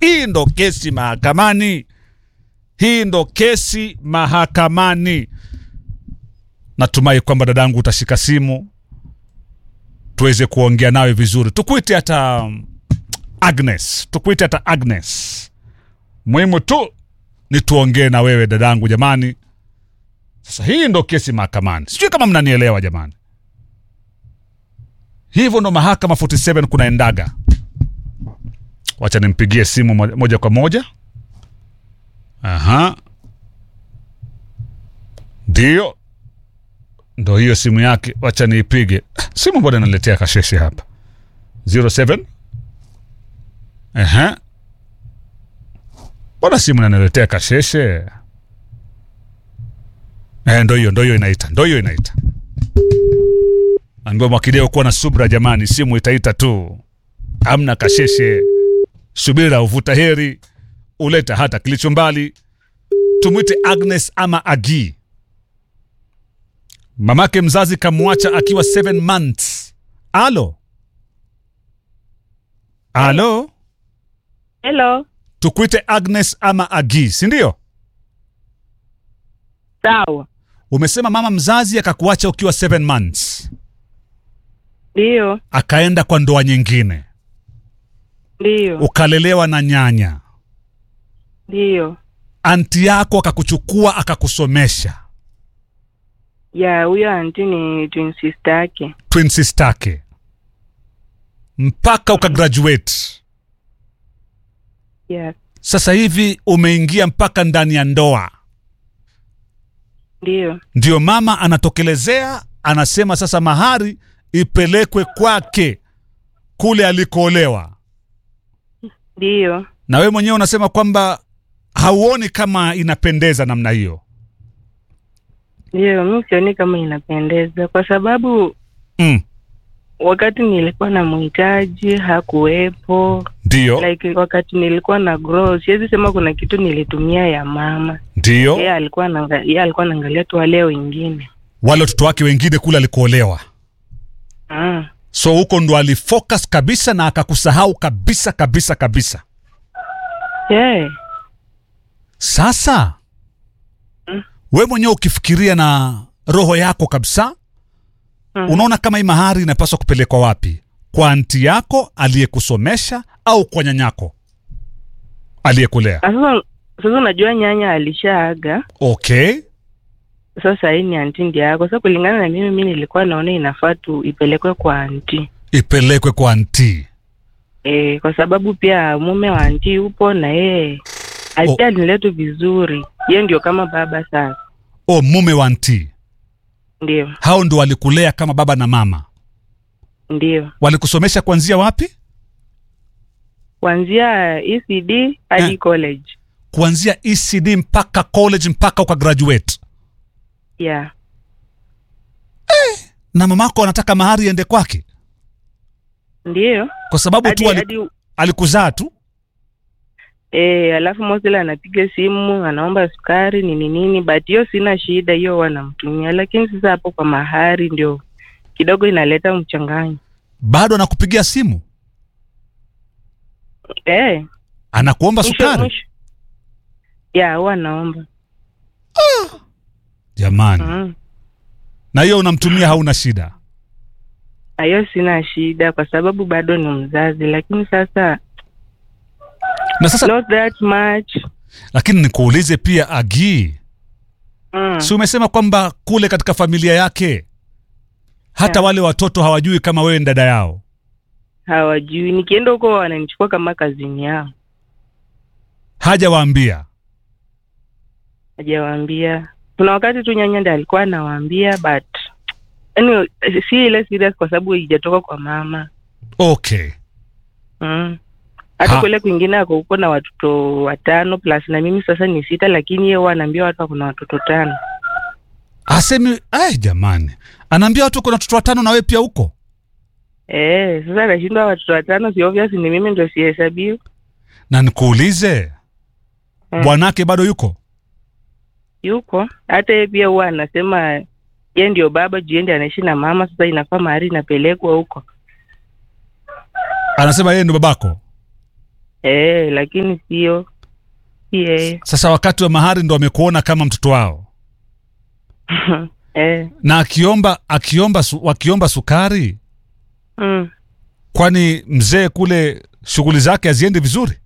hii ndo kesi mahakamani hii ndo kesi mahakamani natumai kwamba dadangu utashika simu tuweze kuongea nawe vizuri tukuite hata um, agnes tukuite hata agnes muhimu tu ni tuongee na wewe dadangu jamani sasa hii ndo kesi mahakamani sijui kama mnanielewa jamani hivyo ndo mahakama 47 kunaendaga wacha nimpigie simu mo- moja kwa moja aha ndio ndo hiyo simu yake wacha niipige simu mbona naletea kasheshe hapa 07 Aha. mbona simu naniletea kasheshe eh, ndo hiyo ndo hiyo inaita ndo hiyo inaita ambiwa mwakideo kuwa na subra jamani simu itaita tu amna kasheshe subira uvuta heri uleta hata kilicho mbali tumwite agnes ama agi mamake mzazi kamwacha akiwa 7 months alo alo Hello. tukuite agnes ama agi sindio Sawa. umesema mama mzazi akakuacha ukiwa 7 months Ndio. akaenda kwa ndoa nyingine Ndio. ukalelewa na nyanya Ndio. anti yako akakuchukua akakusomesha Ya huyo anti ni twin sister yake. twin sister yake mpaka ukagraduate Yes. sasa hivi umeingia mpaka ndani ya ndoa Ndio. ndio mama anatokelezea anasema sasa mahari ipelekwe kwake kule alikoolewa Ndio. na wewe mwenyewe unasema kwamba hauoni kama inapendeza namna hiyo Ndio, mi sioni kama inapendeza kwa sababu mm. wakati nilikuwa na mhitaji hakuwepo. ndio Like wakati nilikuwa na grow, siwezi sema kuna kitu nilitumia ya mama. ndio Yeye alikuwa anaanga- yeye alikuwa anaangalia tu wale wengine. wale watoto wake wengine kule alikoolewa Ah. so huko ndo alifocus kabisa na akakusahau kabisa kabisa kabisa Yeah. sasa Mm. we mwenyewe ukifikiria na roho yako kabisa Mm. unaona kama hii mahari inapaswa kupelekwa wapi kwa anti yako aliyekusomesha au kwa nyanyako aliyekulea Ah, Sasa sasa unajua nyanya alishaaga. okay Sasa hii ni anti ndiye yako. Sasa kulingana na mimi, mi nilikuwa naona inafaa tu ipelekwe kwa anti ipelekwe kwa anti e, kwa sababu pia mume wa anti yupo na yeye alipia niletu vizuri. Yeye ndio kama baba sasa, o mume wa anti ndio hao ndo walikulea kama baba na mama ndio walikusomesha kuanzia wapi kuanzia ECD hadi Eh. college kuanzia ecd mpaka college mpaka ukagraduate yeah. na mamako anataka mahari iende kwake Ndio kwa sababu hadi tu ali, hadi alikuzaa tu e, alafu Mosela anapiga simu anaomba sukari nini nini, but hiyo sina shida, hiyo wanamtumia, lakini sasa hapo kwa mahari ndio kidogo inaleta mchanganyo bado anakupigia simu eh. anakuomba Mwisho- sukari mwisho. ya huwa naomba jamani mm. na hiyo unamtumia hauna shida hiyo sina shida kwa sababu bado ni mzazi, lakini sasa na sasa not that much lakini nikuulize pia agi mm. si umesema kwamba kule katika familia yake hata Yeah. wale watoto hawajui kama wewe ni dada yao hawajui. Nikienda huko wananichukua kama kazini yao, hajawaambia hajawaambia. Kuna wakati tu nyanya ndiye alikuwa anawaambia, but yani si ile serious kwa sababu haijatoka kwa mama okay mm. hata Ha. kule kwingine ako huko na watoto watano plus na mimi sasa ni sita, lakini yeye huwa anaambia watu ako na watoto tano. asemi ay jamani anaambia watu kuna watoto watano na wewe pia huko Eh, sasa anashindwa watoto watano, si obvious ni mimi ndio sihesabiwi. na nikuulize Mm. bwanake bado yuko yuko hata yeye pia huwa anasema ye ndio baba juu yeye ndiye anaishi na mama sasa inafaa mahari inapelekwa huko anasema yeye ndo babako eh, lakini sio si yeye Sasa wakati wa mahari ndo wamekuona kama mtoto wao, eh, na akiomba akiomba su, wakiomba sukari, mm. kwani mzee kule shughuli zake haziendi vizuri?